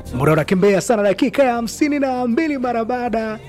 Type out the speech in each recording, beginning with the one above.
muda unakimbia sana, dakika ya hamsini na mbili mara baada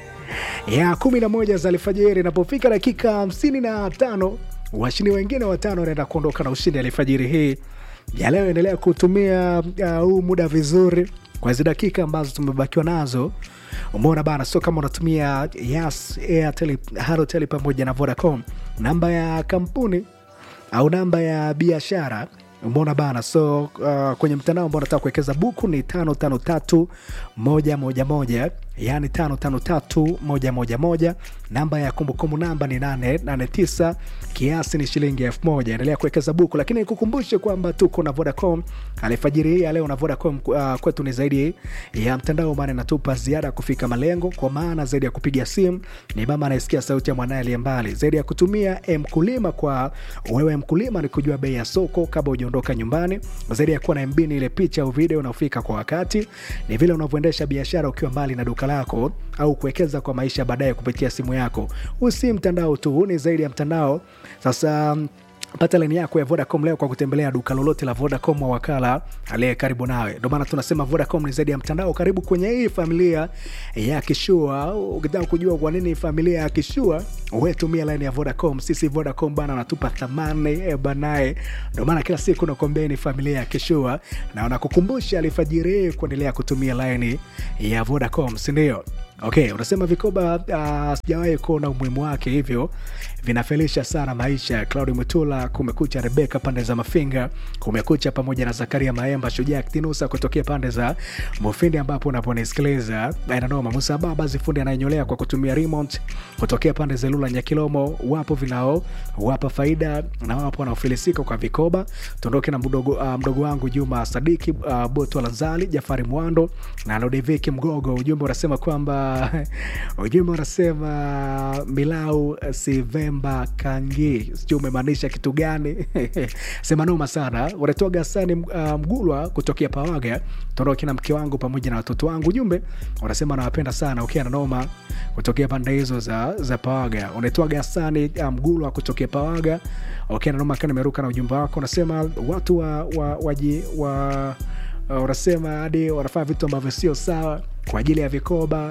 ya kumi na moja za alfajiri. Inapofika dakika hamsini na tano washindi wengine watano wanaenda kuondoka na ushindi alfajiri hii ya leo. Endelea kutumia uh, huu muda vizuri kwa hizi dakika ambazo tumebakiwa nazo. Umeona bana, sio kama unatumia Yas, Airtel, Halotel pamoja na Vodacom, namba ya kampuni au namba ya biashara umeona bana so uh, kwenye mtandao ambao unataka kuwekeza buku ni tano tano tatu moja moja moja yani tano tano tatu moja moja moja namba ya kumbukumbu namba ni nane nane tisa kiasi ni shilingi elfu moja endelea kuwekeza buku lakini nikukumbushe kwamba tuko na vodacom alifajiri hii ya leo na vodacom uh, kwetu ni zaidi ya mtandao maana inatupa ziada kufika malengo kwa maana zaidi ya kupiga simu ni mama anayesikia sauti ya mwanaye aliye mbali zaidi ya kutumia mkulima kwa wewe mkulima ni kujua bei ya soko kabla hujaondoka nyumbani zaidi ya kuwa na mb ni ile picha au video unaofika kwa wakati ni vile unavyoendesha biashara ukiwa mbali na duka lako au kuwekeza kwa maisha baadaye kupitia simu yako huu si mtandao tu huu ni zaidi ya mtandao sasa pata laini yako ya vodacom leo kwa kutembelea duka lolote la vodacom wa wakala aliye karibu nawe ndio maana tunasema vodacom ni zaidi ya mtandao karibu kwenye hii familia ya kishua ukitaka kujua kwa nini familia ya kishua wetumia laini ya vodacom sisi vodacom bana wanatupa thamani e banae ndio maana kila siku nakwambia ni familia ya kishua na wanakukumbusha alifajiri hii kuendelea kutumia laini ya vodacom sindio okay unasema vikoba uh, sijawahi kuona umuhimu wake hivyo vinafelisha sana maisha claudi mutula kumekucha rebeka pande za mafinga kumekucha pamoja na zakaria maemba shujaa ktinusa kutokea pande za mufindi ambapo unaponisikiliza inanoma musa baba zifundi anayenyolea kwa kutumia remote kutokea pande za lula nyakilomo wapo vinao wapa faida na wapo wanaofilisika kwa vikoba tuondoke na mdogo, uh, mdogo wangu juma sadiki uh, boto lanzali jafari mwando na lodeviki mgogo ujumbe unasema kwamba ujumbe unasema milau sivemba kangi sijui umemaanisha kitu gani sema noma sana unatoga sani uh, mgulwa kutokea pawaga toroki na mke wangu pamoja na watoto wangu ujumbe unasema nawapenda sana ukiwa na noma kutokea pande hizo za, za pawaga unaitwaga sani uh, mgulwa kutokea pawaga ukiwa na noma kana nimeruka na ujumbe wako unasema watu wa, wa, waji, wa uh, unasema hadi wanafanya vitu ambavyo sio sawa kwa ajili ya vikoba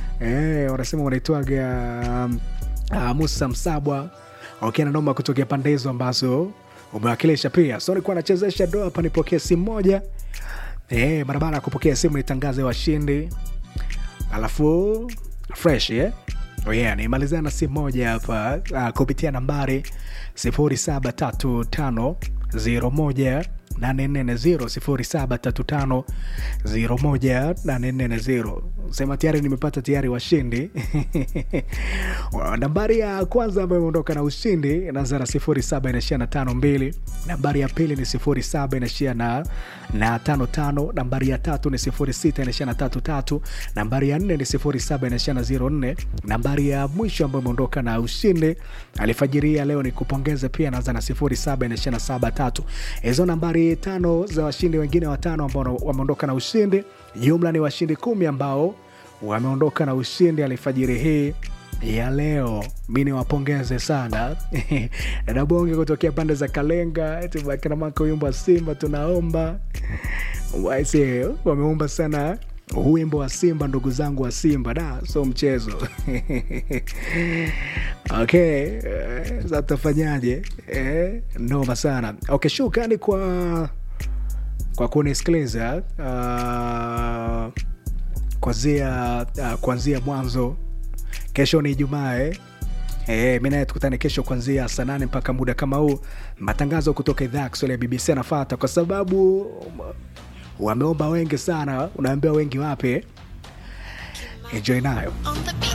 eh, wanasema wanaitwaga um, uh, musa msabwa okay, na noma kutokea pande hizo ambazo umewakilisha pia so nilikuwa nachezesha doa hapa nipokee simu moja eh, mara baada ya kupokea simu nitangaze washindi alafu fresh eh? Oh yeah, nimalizana na simu moja hapa uh, kupitia nambari 073501 840 sema tayari nimepata tayari washindi nambari ya kwanza ambayo imeondoka na ushindi inaanza na 07 inaishia na 52 nambari ya pili ni 07 inaishia na na 55 nambari ya tatu ni 06 inaishia na 33 nambari ya 4 ni 07 inaishia na 04 nambari ya mwisho ambayo imeondoka na ushindi alifajiria leo ni kupongeza pia inaanza na 07 inaishia na 73 hizo nambari tano za washindi wengine watano ambao wameondoka na ushindi jumla ni washindi kumi ambao wameondoka na ushindi alifajiri hii ya leo mi niwapongeze sana dadabonge kutokea pande za kalenga tubakinamaka wimbo wa simba tunaomba waise wameomba sana wimbo wa simba ndugu zangu wa simba da so mchezo okay sa tutafanyaje eh, noma sana okay shukrani kwa kwa kunisikiliza uh, kwanzia uh, kuanzia mwanzo kesho ni ijumaa eh? E, mi naye tukutane kesho kuanzia saa nane mpaka muda kama huu matangazo kutoka idhaa ya kiswahili ya bbc anafata kwa sababu wameomba wengi sana unaambia wengi wape enjoy nayo on the